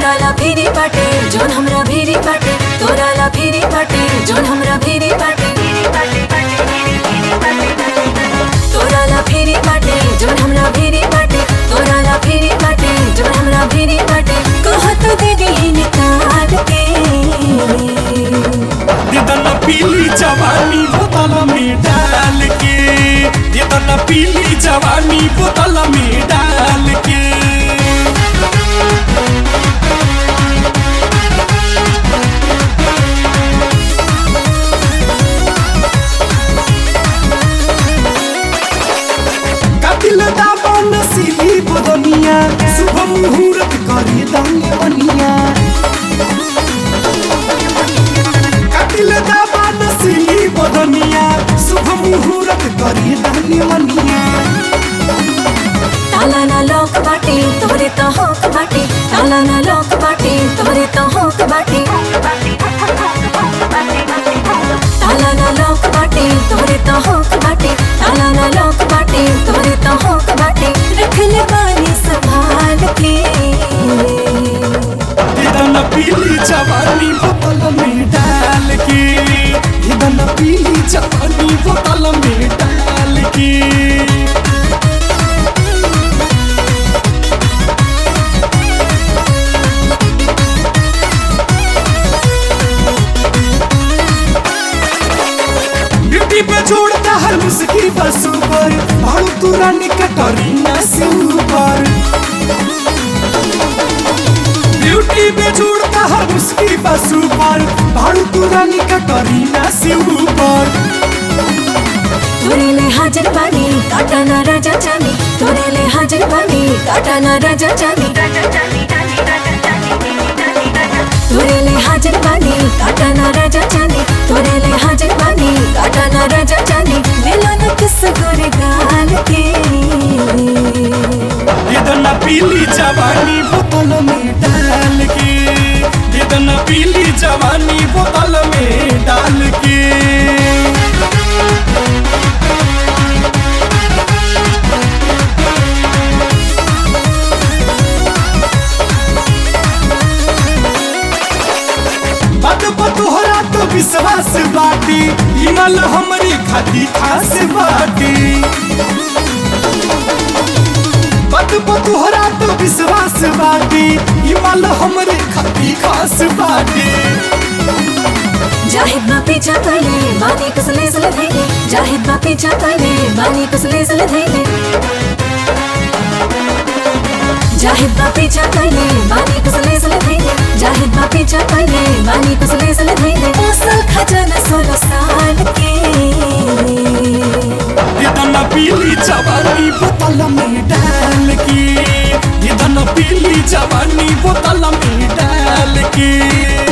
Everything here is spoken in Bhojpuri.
तोरा ला फिरी बाटे जोन हमरा भीरी बाटे तोरा ला फिरी बाटे जोन हमरा भीरी बाटे तोरा ला फिरी बाटे जोन हमरा भीरी बाटे तोरा ला फिरी बाटे जोन हमरा भीरी बाटे कहत दे दी निकाल के दिदन पीली जवानी बोतल में डाल के दिदन पीली जवानी बोतल में डाल के कपिल दाबन सिली बदनिया शुभ मुहूर्त करी दांगे बनिया कपिल दाबन सिली बदनिया शुभ मुहूर्त करी दांगे बनिया ताला ना लॉक बाटे तोरे तो होक बाटे ताला ना लॉक बाटे तोरे तो होक बाटे ताला ना लॉक बाटे तोरे तो होक बाटे ताला ना लॉक बाटे तोरे तो होक बाटे रख ले बानी संभाल के दिदन पीली जवानी बोतल में डाल के दिदन पीली जवानी बोतल में डाल के ब्यूटी पे छोड़ता हर मुस्की बस ऊपर भाड़ू तुरानी कटरीना से ऊपर ब्यूटी पे छोड़ता हर मुस्की बस ऊपर भाड़ू तुरानी कटरीना से ऊपर तोरे ले हाजिर बानी काटा ना राजा जानी तोरे ले हाजिर बानी काटा ना राजा जानी तोरे ले हाजिर बानी काटा ना राजा जानी तोरे ले हाजिर बानी काटा ना राजा जानी दिलो न किस गोरे गाल के दिदन पीली जवानी बोतल में डाल के दिदन पीली जवानी बोतल में डाल के बात बतोहरा तो विश्वास बाटी इमल हमरी खाती खास बाटी बात बतोहरा तो विश्वास बाटी इमल हमरे खाती खास बाटी जाहिद बा पीछा कैले बानी कसले सले धैले जाहिद बा पीछा कैले बानी कसले सले धैले जाहिद बा पीछा कैले बानी कसले सले धैले जाहिद बा पीछा कैले बानी कसले सले धैले ओसल खजाना सोलह साल के दिदन पीली जवानी बोतल में डाल के दिदन पीली जवानी बोतल में डाल के